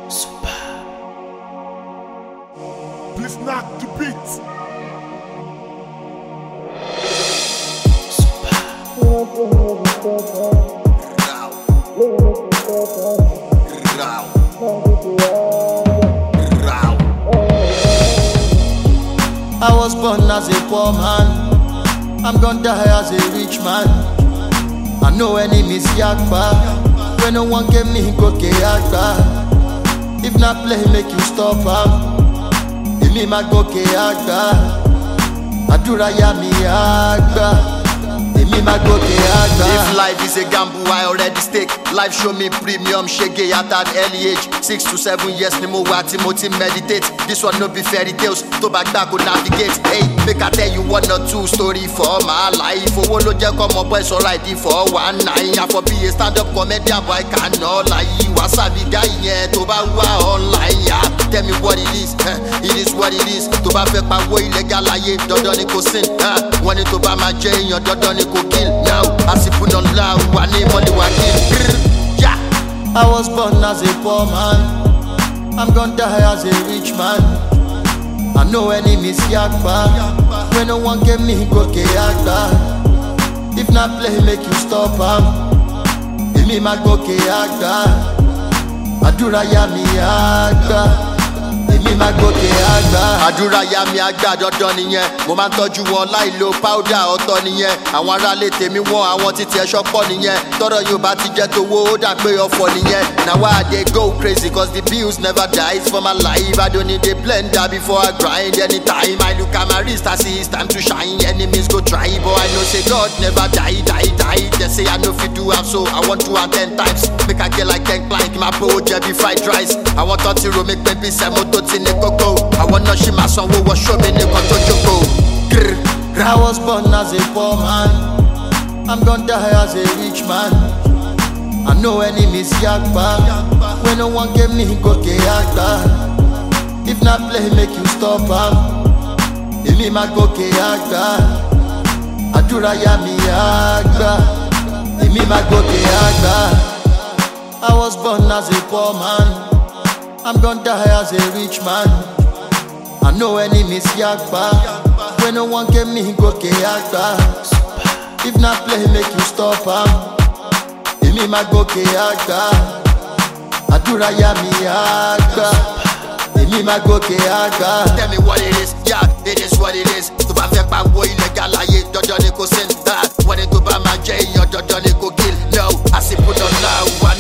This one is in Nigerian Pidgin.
Please knock the beat. I was born as a poor man. I'm gonna die as a rich man. I know enemies yakba. When no one get me, go yakba. If not play, make you stop am. Give me my go yakba. Àdúrà ya mi àgbà. Èmi máa gòkè àgbà. If life is a gamble, I already stake. Life show me premium shege at an early age. Six to seven years ni mo wà tí mo ti meditate. This one no be fairy tales, tó bá gbà kó navigate. Hey, make I tell you one or two story for my life. Owó ló jẹ́ kọ́ ọmọ boy sọ̀rọ̀ àìdí for one nine. Àfọ̀ bí a stand up comedian boy can all lie. Wàsábì guy yẹn tó bá wà online yá. Tell me what it is, eh, it is what it is. Tó bá fẹ́ pawó illegal láyé, dandan ni kò sin. eh. Wọ́n ní tó bá máa jẹ́ èèyàn, dandan ni kò kill. Now, àsìkò náà la wà ní mọ́lẹ́wà kill. Yeah. I was born as a poor man. I'm gonna die as a rich man. I know enemies yakba. When no one get me, go yakba. If not play, make you stop am. Èmi máa gòkè àgbà. Àdúrà ya mi àgbà. Èmi máa gòkè àgbà. àdúrà ya mi àgbà dandan nìyẹn mo máa ń tọ́jú wọn láì lo powder ọ̀tọ̀ nìyẹn àwọn aráalé tèmi wọn àwọn títí ẹ̀ṣọ́ pọ̀ nìyẹn tọ́rọ̀ yóò bá ti jẹ́ tówó ó dà pé ọ̀fọ̀ nìyẹn na why i dey go crazy cause the bills never dies for my life i don't need a blender before i grind anytime i look at my wrist i see it's time to shine enemies go try but i know say god never die die die they say i no fit do am so i wan do am ten times make i get like ten plank máa bó jẹbi fried rice àwọn tó ti ro mi pé bí sẹ́mo tó ti ní kókó àwọn náà ṣì máa sanwó wọṣọ mi nìkan tó jókòó. Grr, I was born as a poor man. I'm gonna die as a rich man. I know enemies yakba. When no one get me, go yakba. If not play, make you stop am. Èmi máa gòkè àgbà. Àdúrà ya mi àgbà. Èmi máa gòkè àgbà. I was born as a poor man. I'm gonna die as a rich man. I know enemies yakba. When no one get me, go yakba. If not play, make you stop am. Èmi máa gòkè àgbà. Àdúrà ya mi àgbà. Èmi máa gòkè àgbà. tell me what it is yeah it is what it is tó bá fẹ́ pawó illegal láyé dandan ni kò sin. Ah, wọ́n ní tó bá máa jẹ́ èèyàn dandan ni kò kill no àsìkò náà la wà